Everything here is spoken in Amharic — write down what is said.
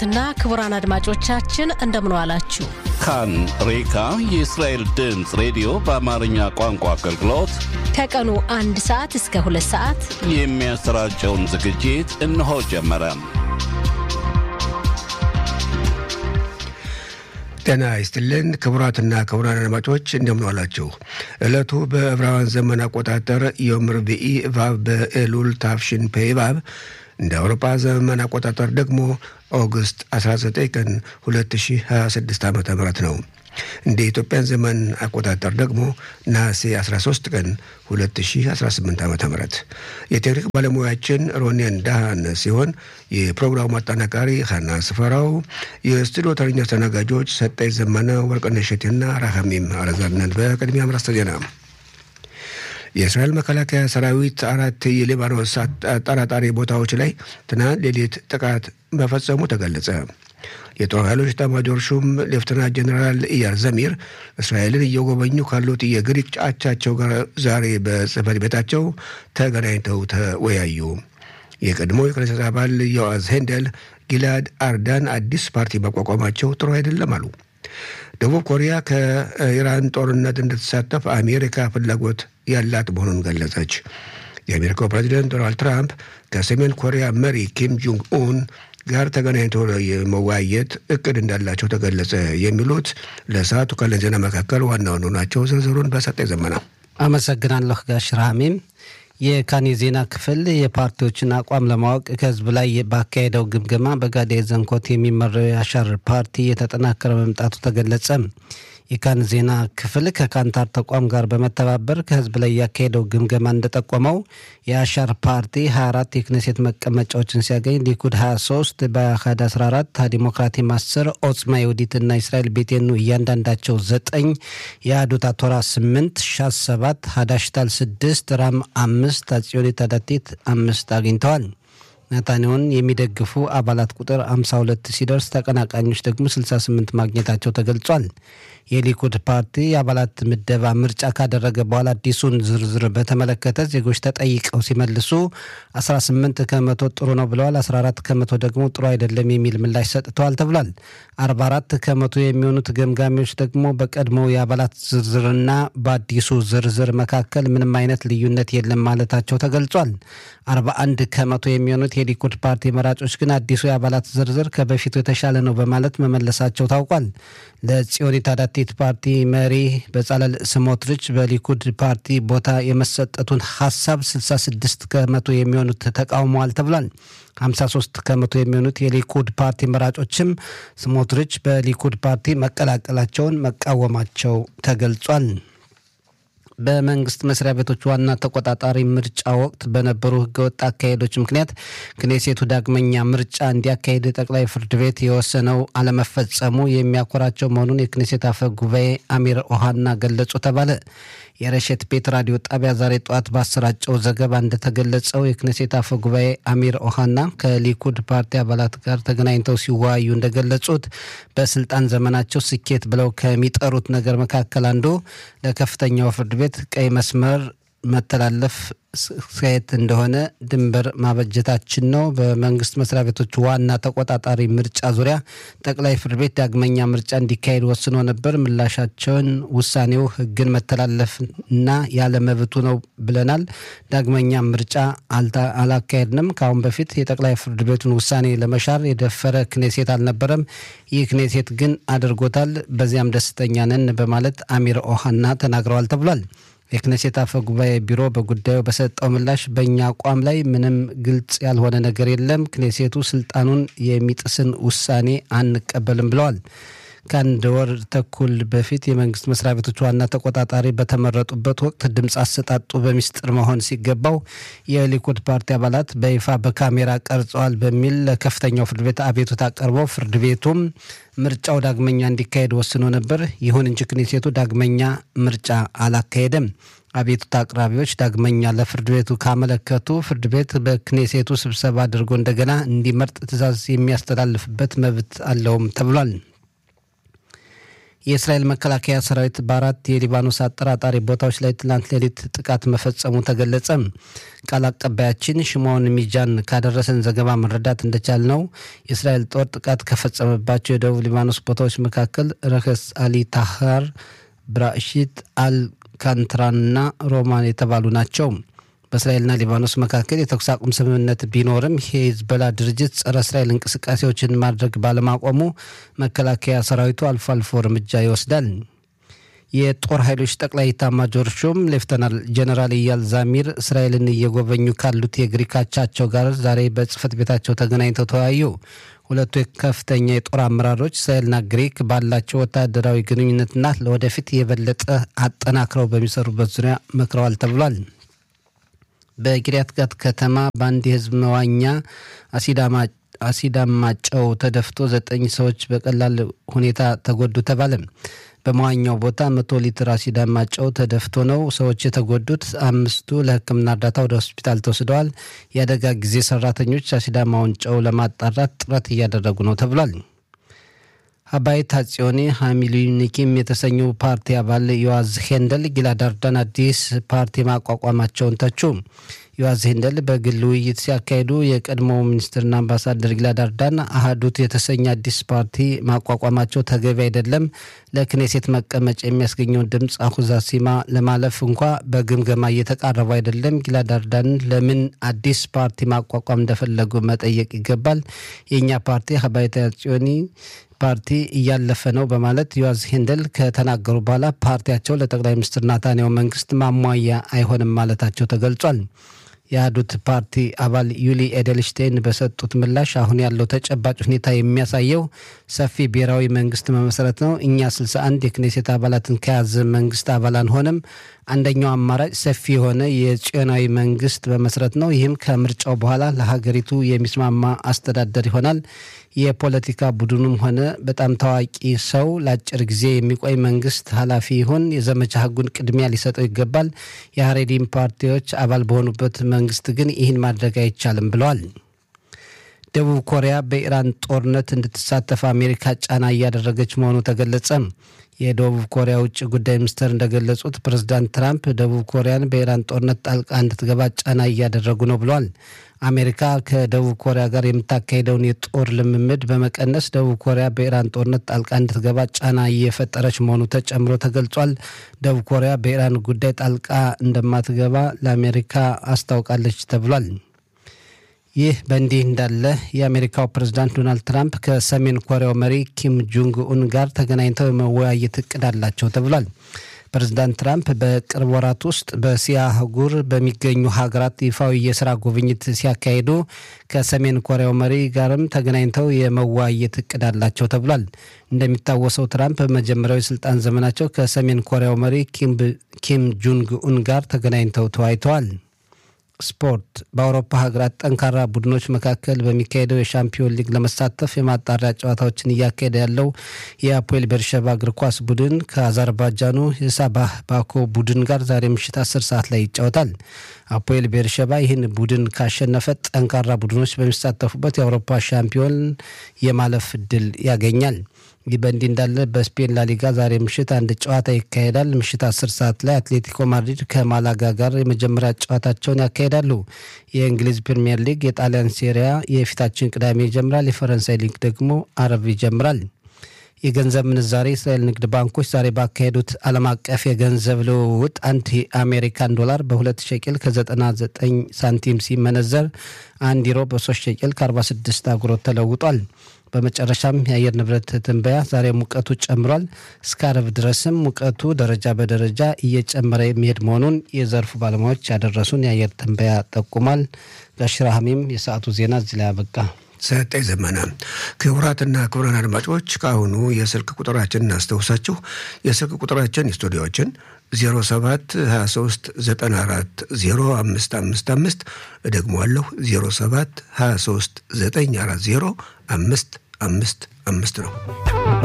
ክቡራትና ክቡራን አድማጮቻችን እንደምን ዋላችሁ። ካን ሬካ የእስራኤል ድምፅ ሬዲዮ በአማርኛ ቋንቋ አገልግሎት ከቀኑ አንድ ሰዓት እስከ ሁለት ሰዓት የሚያሰራጨውን ዝግጅት እነሆ ጀመረ። ጤና ይስጥልን ክቡራትና ክቡራን አድማጮች እንደምን ዋላችሁ። ዕለቱ በዕብራውያን ዘመን አቆጣጠር ዮም ርብዒ እባብ በኤሉል ታፍሽን ፔ እባብ እንደ አውሮፓ ዘመን አቆጣጠር ደግሞ ኦገስት 19 ቀን 2026 ዓ ም ነው። እንደ ኢትዮጵያን ዘመን አቆጣጠር ደግሞ ነሐሴ 13 ቀን 2018 ዓ ም የቴክኒክ ባለሙያችን ሮኔን ዳሃን ሲሆን የፕሮግራሙ አጠናቃሪ ሀና ስፈራው፣ የስቱዲዮ ተረኛ አስተናጋጆች ሰጠኝ ዘመነ፣ ወርቅነሽ እሸቴና ራሐሚም አረዛነን። በቅድሚያ አርዕስተ ዜና የእስራኤል መከላከያ ሰራዊት አራት የሊባኖስ አጠራጣሪ ቦታዎች ላይ ትናንት ሌሊት ጥቃት መፈጸሙ ተገለጸ። የጦር ኃይሎች ኤታማዦር ሹም ሌፍተናንት ጀኔራል ኢያር ዘሚር እስራኤልን እየጎበኙ ካሉት የግሪክ አቻቸው ጋር ዛሬ በጽህፈት ቤታቸው ተገናኝተው ተወያዩ። የቀድሞ የክኔሴት አባል ዮአዝ ሄንደል ጊላድ አርዳን አዲስ ፓርቲ ማቋቋማቸው ጥሩ አይደለም አሉ። ደቡብ ኮሪያ ከኢራን ጦርነት እንድትሳተፍ አሜሪካ ፍላጎት ያላት መሆኑን ገለጸች። የአሜሪካው ፕሬዚደንት ዶናልድ ትራምፕ ከሰሜን ኮሪያ መሪ ኪም ጆንግ ኡን ጋር ተገናኝቶ የመወያየት እቅድ እንዳላቸው ተገለጸ። የሚሉት ለሰዓቱ ካለን ዜና መካከል ዋና ዋና ናቸው። ዝርዝሩን በሰጠ ዘመና አመሰግናለሁ ጋሽ ራሚም። የካን የዜና ክፍል የፓርቲዎችን አቋም ለማወቅ ከህዝብ ላይ ባካሄደው ግምገማ በጋዴ ዘንኮት የሚመራው የአሻር ፓርቲ የተጠናከረ መምጣቱ ተገለጸ። የካን ዜና ክፍል ከካንታር ተቋም ጋር በመተባበር ከህዝብ ላይ ያካሄደው ግምገማ እንደጠቆመው የአሻር ፓርቲ 24 የክኔሴት መቀመጫዎችን ሲያገኝ ሊኩድ 23፣ በአህድ 14፣ ዲሞክራቲም 10፣ ኦጽማ የውዲት እና እስራኤል ቤቴኑ እያንዳንዳቸው 9፣ የአዶታ ቶራ 8፣ ሻስ 7፣ ሀዳሽታል 6፣ ራም 5፣ አጽዮኒት አዳቲት 5 አግኝተዋል። ናታንያሁን የሚደግፉ አባላት ቁጥር 52 ሲደርስ ተቀናቃኞች ደግሞ 68 ማግኘታቸው ተገልጿል። የሊኩድ ፓርቲ የአባላት ምደባ ምርጫ ካደረገ በኋላ አዲሱን ዝርዝር በተመለከተ ዜጎች ተጠይቀው ሲመልሱ 18 ከመቶ ጥሩ ነው ብለዋል። 14 ከመቶ ደግሞ ጥሩ አይደለም የሚል ምላሽ ሰጥተዋል ተብሏል። 44 ከመቶ የሚሆኑት ገምጋሚዎች ደግሞ በቀድሞው የአባላት ዝርዝርና በአዲሱ ዝርዝር መካከል ምንም አይነት ልዩነት የለም ማለታቸው ተገልጿል። 41 ከመቶ የሚሆኑት የሊኩድ ፓርቲ መራጮች ግን አዲሱ የአባላት ዝርዝር ከበፊቱ የተሻለ ነው በማለት መመለሳቸው ታውቋል። ለጽዮኒት አዳቲት ፓርቲ መሪ በጻለል ስሞትሪች በሊኩድ ፓርቲ ቦታ የመሰጠቱን ሀሳብ 66 ከመቶ የሚሆኑት ተቃውመዋል ተብሏል። 53 ከመቶ የሚሆኑት የሊኩድ ፓርቲ መራጮችም ስሞትሪች በሊኩድ ፓርቲ መቀላቀላቸውን መቃወማቸው ተገልጿል። በመንግስት መስሪያ ቤቶች ዋና ተቆጣጣሪ ምርጫ ወቅት በነበሩ ህገወጥ አካሄዶች ምክንያት ክኔሴቱ ዳግመኛ ምርጫ እንዲያካሄድ ጠቅላይ ፍርድ ቤት የወሰነው አለመፈጸሙ የሚያኮራቸው መሆኑን የክኔሴት አፈ ጉባኤ አሚር ኦሃና ገለጹ ተባለ። የረሸት ቤት ራዲዮ ጣቢያ ዛሬ ጠዋት ባሰራጨው ዘገባ እንደተገለጸው የክኔሴት አፈ ጉባኤ አሚር ኦሃና ከሊኩድ ፓርቲ አባላት ጋር ተገናኝተው ሲወያዩ እንደገለጹት በስልጣን ዘመናቸው ስኬት ብለው ከሚጠሩት ነገር መካከል አንዱ ለከፍተኛው ፍርድ ቤት ቀይ መስመር መተላለፍ ስካየት እንደሆነ ድንበር ማበጀታችን ነው። በመንግስት መስሪያ ቤቶች ዋና ተቆጣጣሪ ምርጫ ዙሪያ ጠቅላይ ፍርድ ቤት ዳግመኛ ምርጫ እንዲካሄድ ወስኖ ነበር። ምላሻቸውን ውሳኔው ህግን መተላለፍ እና ያለ መብቱ ነው ብለናል። ዳግመኛ ምርጫ አላካሄድንም። ከአሁን በፊት የጠቅላይ ፍርድ ቤቱን ውሳኔ ለመሻር የደፈረ ክኔሴት አልነበረም። ይህ ክኔሴት ግን አድርጎታል። በዚያም ደስተኛ ነን በማለት አሚር ኦሃና ተናግረዋል ተብሏል። የክኔሴት አፈ ጉባኤ ቢሮ በጉዳዩ በሰጠው ምላሽ በእኛ አቋም ላይ ምንም ግልጽ ያልሆነ ነገር የለም፣ ክኔሴቱ ስልጣኑን የሚጥስን ውሳኔ አንቀበልም ብለዋል። ከአንድ ወር ተኩል በፊት የመንግስት መስሪያ ቤቶች ዋና ተቆጣጣሪ በተመረጡበት ወቅት ድምፅ አሰጣጡ በሚስጥር መሆን ሲገባው የሊኩድ ፓርቲ አባላት በይፋ በካሜራ ቀርጸዋል በሚል ለከፍተኛው ፍርድ ቤት አቤቱታ ቀርበው ፍርድ ቤቱም ምርጫው ዳግመኛ እንዲካሄድ ወስኖ ነበር። ይሁን እንጂ ክኔሴቱ ዳግመኛ ምርጫ አላካሄደም። አቤቱታ አቅራቢዎች ዳግመኛ ለፍርድ ቤቱ ካመለከቱ ፍርድ ቤት በክኔሴቱ ስብሰባ አድርጎ እንደገና እንዲመርጥ ትዕዛዝ የሚያስተላልፍበት መብት አለውም ተብሏል። የእስራኤል መከላከያ ሰራዊት በአራት የሊባኖስ አጠራጣሪ ቦታዎች ላይ ትላንት ሌሊት ጥቃት መፈጸሙ ተገለጸ። ቃል አቀባያችን ሽሞን ሚጃን ካደረሰን ዘገባ መረዳት እንደቻል ነው የእስራኤል ጦር ጥቃት ከፈጸመባቸው የደቡብ ሊባኖስ ቦታዎች መካከል ረከስ አሊ ታሃር፣ ብራሽት አልካንትራንና ሮማን የተባሉ ናቸው። በእስራኤልና ሊባኖስ መካከል የተኩስ አቁም ስምምነት ቢኖርም የሂዝቦላ ድርጅት ጸረ እስራኤል እንቅስቃሴዎችን ማድረግ ባለማቆሙ መከላከያ ሰራዊቱ አልፎ አልፎ እርምጃ ይወስዳል። የጦር ኃይሎች ጠቅላይ ኤታማዦር ሹም ሌፍተናል ጀነራል ኢያል ዛሚር እስራኤልን እየጎበኙ ካሉት የግሪክ አቻቸው ጋር ዛሬ በጽህፈት ቤታቸው ተገናኝተው ተወያዩ። ሁለቱ ከፍተኛ የጦር አመራሮች እስራኤልና ግሪክ ባላቸው ወታደራዊ ግንኙነትና ለወደፊት የበለጠ አጠናክረው በሚሰሩበት ዙሪያ መክረዋል ተብሏል። በቂርያት ጋት ከተማ በአንድ የህዝብ መዋኛ አሲዳማ ጨው ተደፍቶ ዘጠኝ ሰዎች በቀላል ሁኔታ ተጎዱ ተባለ። በመዋኛው ቦታ መቶ ሊትር አሲዳማ ጨው ተደፍቶ ነው ሰዎች የተጎዱት። አምስቱ ለሕክምና እርዳታ ወደ ሆስፒታል ተወስደዋል። የአደጋ ጊዜ ሰራተኞች አሲዳማውን ጨው ለማጣራት ጥረት እያደረጉ ነው ተብሏል። ሀባይት ሀጽዮኒ ሀሚሉኒኪም የተሰኘው ፓርቲ አባል ዮዋዝ ሄንደል ጊላድ አርዳን አዲስ ፓርቲ ማቋቋማቸውን ተቹ። ዮዋዝ ሄንደል በግል ውይይት ሲያካሂዱ የቀድሞው ሚኒስትርና አምባሳደር ጊላድ አርዳን አህዱት የተሰኘ አዲስ ፓርቲ ማቋቋማቸው ተገቢ አይደለም፣ ለክኔሴት መቀመጫ የሚያስገኘውን ድምፅ አሁዛ ሲማ ለማለፍ እንኳ በግምገማ እየተቃረቡ አይደለም። ጊላድ አርዳን ለምን አዲስ ፓርቲ ማቋቋም እንደፈለጉ መጠየቅ ይገባል። የእኛ ፓርቲ ሀባይት ሀጽዮኒ ፓርቲ እያለፈ ነው በማለት ዮዋዝ ሄንደል ከተናገሩ በኋላ ፓርቲያቸው ለጠቅላይ ሚኒስትር ናታንያሁ መንግስት ማሟያ አይሆንም ማለታቸው ተገልጿል። የአህዱት ፓርቲ አባል ዩሊ ኤደልሽቴይን በሰጡት ምላሽ አሁን ያለው ተጨባጭ ሁኔታ የሚያሳየው ሰፊ ብሔራዊ መንግስት መመስረት ነው። እኛ 61 የክኔሴት አባላትን ከያዘ መንግስት አባል አንሆንም። አንደኛው አማራጭ ሰፊ የሆነ የጽዮናዊ መንግስት መመስረት ነው። ይህም ከምርጫው በኋላ ለሀገሪቱ የሚስማማ አስተዳደር ይሆናል። የፖለቲካ ቡድኑም ሆነ በጣም ታዋቂ ሰው ለአጭር ጊዜ የሚቆይ መንግስት ኃላፊ ይሁን የዘመቻ ህጉን ቅድሚያ ሊሰጠው ይገባል። የሀሬዲም ፓርቲዎች አባል በሆኑበት መንግስት ግን ይህን ማድረግ አይቻልም ብለዋል። ደቡብ ኮሪያ በኢራን ጦርነት እንድትሳተፍ አሜሪካ ጫና እያደረገች መሆኑ ተገለጸ። የደቡብ ኮሪያ ውጭ ጉዳይ ሚኒስትር እንደገለጹት ፕሬዝዳንት ትራምፕ ደቡብ ኮሪያን በኢራን ጦርነት ጣልቃ እንድትገባ ጫና እያደረጉ ነው ብለዋል። አሜሪካ ከደቡብ ኮሪያ ጋር የምታካሄደውን የጦር ልምምድ በመቀነስ ደቡብ ኮሪያ በኢራን ጦርነት ጣልቃ እንድትገባ ጫና እየፈጠረች መሆኑ ተጨምሮ ተገልጿል። ደቡብ ኮሪያ በኢራን ጉዳይ ጣልቃ እንደማትገባ ለአሜሪካ አስታውቃለች ተብሏል። ይህ በእንዲህ እንዳለ የአሜሪካው ፕሬዝዳንት ዶናልድ ትራምፕ ከሰሜን ኮሪያው መሪ ኪም ጆንግ ኡን ጋር ተገናኝተው የመወያየት እቅድ አላቸው ተብሏል። ፕሬዝዳንት ትራምፕ በቅርብ ወራት ውስጥ በእስያ አህጉር በሚገኙ ሀገራት ይፋዊ የስራ ጉብኝት ሲያካሂዱ ከሰሜን ኮሪያው መሪ ጋርም ተገናኝተው የመወያየት እቅድ አላቸው ተብሏል። እንደሚታወሰው ትራምፕ በመጀመሪያው የስልጣን ዘመናቸው ከሰሜን ኮሪያው መሪ ኪም ጆንግ ኡን ጋር ተገናኝተው ተወያይተዋል። ስፖርት በአውሮፓ ሀገራት ጠንካራ ቡድኖች መካከል በሚካሄደው የሻምፒዮን ሊግ ለመሳተፍ የማጣሪያ ጨዋታዎችን እያካሄደ ያለው የአፖኤል ቤርሸባ እግር ኳስ ቡድን ከአዘርባጃኑ የሳባህ ባኮ ቡድን ጋር ዛሬ ምሽት አስር ሰዓት ላይ ይጫወታል። አፖኤል ቤርሸባ ይህን ቡድን ካሸነፈ ጠንካራ ቡድኖች በሚሳተፉበት የአውሮፓ ሻምፒዮን የማለፍ እድል ያገኛል። ይህ በእንዲህ እንዳለ በስፔን ላሊጋ ዛሬ ምሽት አንድ ጨዋታ ይካሄዳል። ምሽት አስር ሰዓት ላይ አትሌቲኮ ማድሪድ ከማላጋ ጋር የመጀመሪያ ጨዋታቸውን ያካሄዳሉ። የእንግሊዝ ፕሪምየር ሊግ፣ የጣሊያን ሴሪያ የፊታችን ቅዳሜ ይጀምራል። የፈረንሳይ ሊግ ደግሞ አረብ ይጀምራል። የገንዘብ ምንዛሬ የእስራኤል ንግድ ባንኮች ዛሬ ባካሄዱት ዓለም አቀፍ የገንዘብ ልውውጥ አንድ የአሜሪካን ዶላር በሁለት ሸቅል ከ99 ሳንቲም ሲመነዘር አንድ ዩሮ በሶስት ሸቅል ከ46 አጉሮት ተለውጧል። በመጨረሻም የአየር ንብረት ትንበያ ዛሬ ሙቀቱ ጨምሯል። እስከ አረብ ድረስም ሙቀቱ ደረጃ በደረጃ እየጨመረ የሚሄድ መሆኑን የዘርፉ ባለሙያዎች ያደረሱን የአየር ትንበያ ጠቁሟል። ጋሽራሃሚም የሰዓቱ ዜና እዚህ ላይ አበቃ። ሰጠኝ ዘመነ። ክቡራትና ክቡራን አድማጮች ከአሁኑ የስልክ ቁጥራችን እናስታውሳችሁ። የስልክ ቁጥራችን የስቱዲዮችን 07 23 94 0555 እደግመዋለሁ 07 23 940 555 ነው።